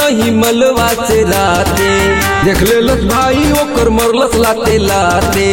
रही मलवा से राते देख लेलस भाई ओकर मरलस लाते लाते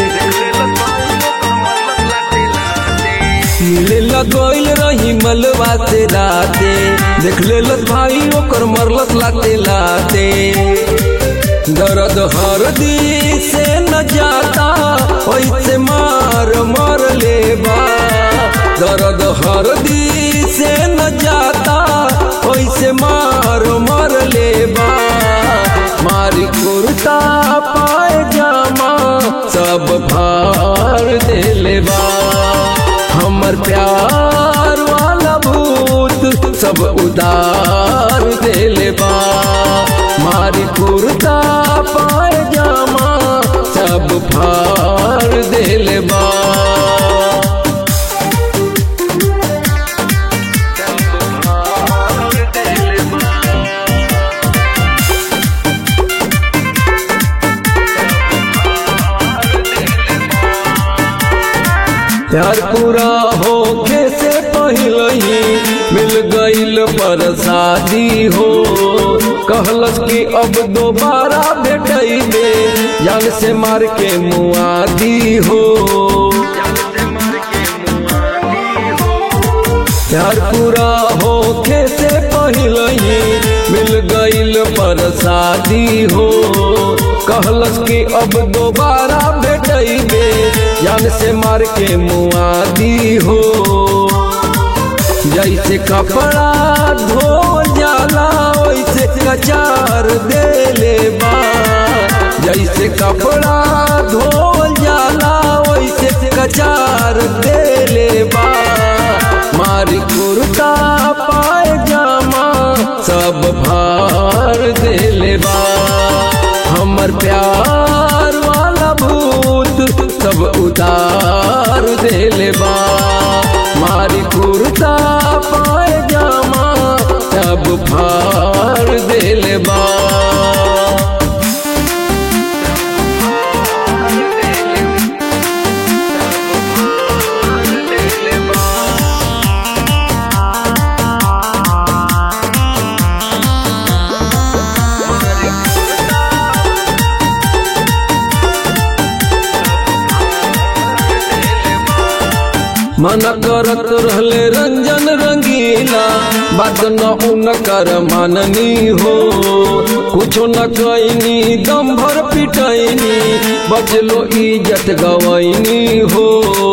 मिले लगोइल रही मलवा से राते देख लेलस भाई ओकर मरलस लाते लाते दर्द हरदी से न जाता ओइसे मार मर लेबा दर्द हरदी से न जाता ओइसे मार मर लेबा मारी कुर्ता पायजामा सब भार दे लेबा हमर प्यार वाला भूत सब उदार दे लेबा मारी कुर्ता पायजामा सब फार दे लेबा प्यार पूरा होके से पहले ही मिल गईल पर शादी हो कहलस कि अब दोबारा भेटैबे जान से मार के मुआदी हो प्यार पूरा होके से पहले ही मिल गईल पर शादी हो कहलस कि अब दोबारा भेटैबे जान से मार के मुआदी हो जैसे कपड़ा धो जाला वैसे कचार दे ले बा जैसे कपड़ा धो जाला वैसे कचार दे ले बा मारी कुर्ता पायजामा सब भार दे ले बा हमर प्यार वाला भूत सब उतार दे ले बा मारी कुर्ता पायजामा सब फार दे ले बा मन करत रहले रंजन रंगीला बात न उनकर माननी हो कुछो न कैनी दम भर पिटैनी बचलो इज्जत गवैनी हो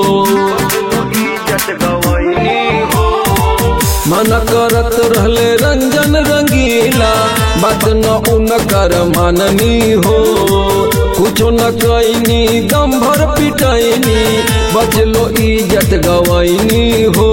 मन करत रहले रंजन रंगीला बात न उनकर माननी हो कुछो न कैनी दम भर पिटैनी बचलो इज्जत गवैनी हो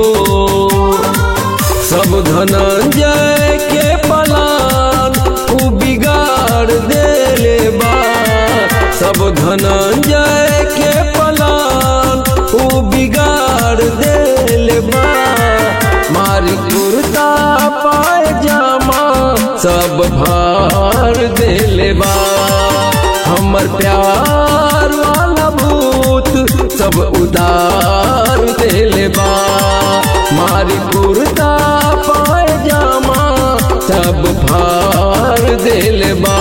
सब धनंजय के पलान उ बिगाड़ देले बा सब धनंजय के पलान उ बिगाड़ देले बा मारी कुर्ता पायजामा सब भार देले बा हमर प्यार वाला भूत सब उदार देले बा मारी कुर्ता पायजामा सब भार देले बा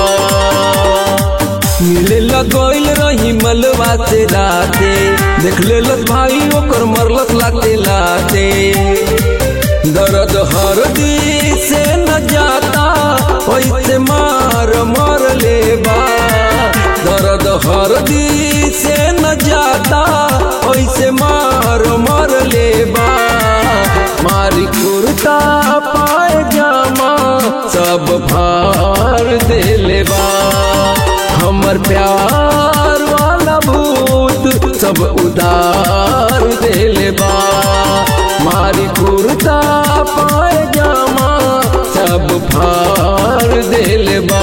मिले लगोइल रही मलवा से राते देख लेलस भाई ओकर मरलस लाते लाते दर्द हरदी से न जाता वैसे मार मर लेबा दर्द हरदी से न जाता वैसे मार मर लेबा मारी कुर्ता पायजामा सब भार दे लेबा हमर प्यार वाला भूत सब उदार दे लेबा मारी कुर्ता पायजामा सब फार दे लेबा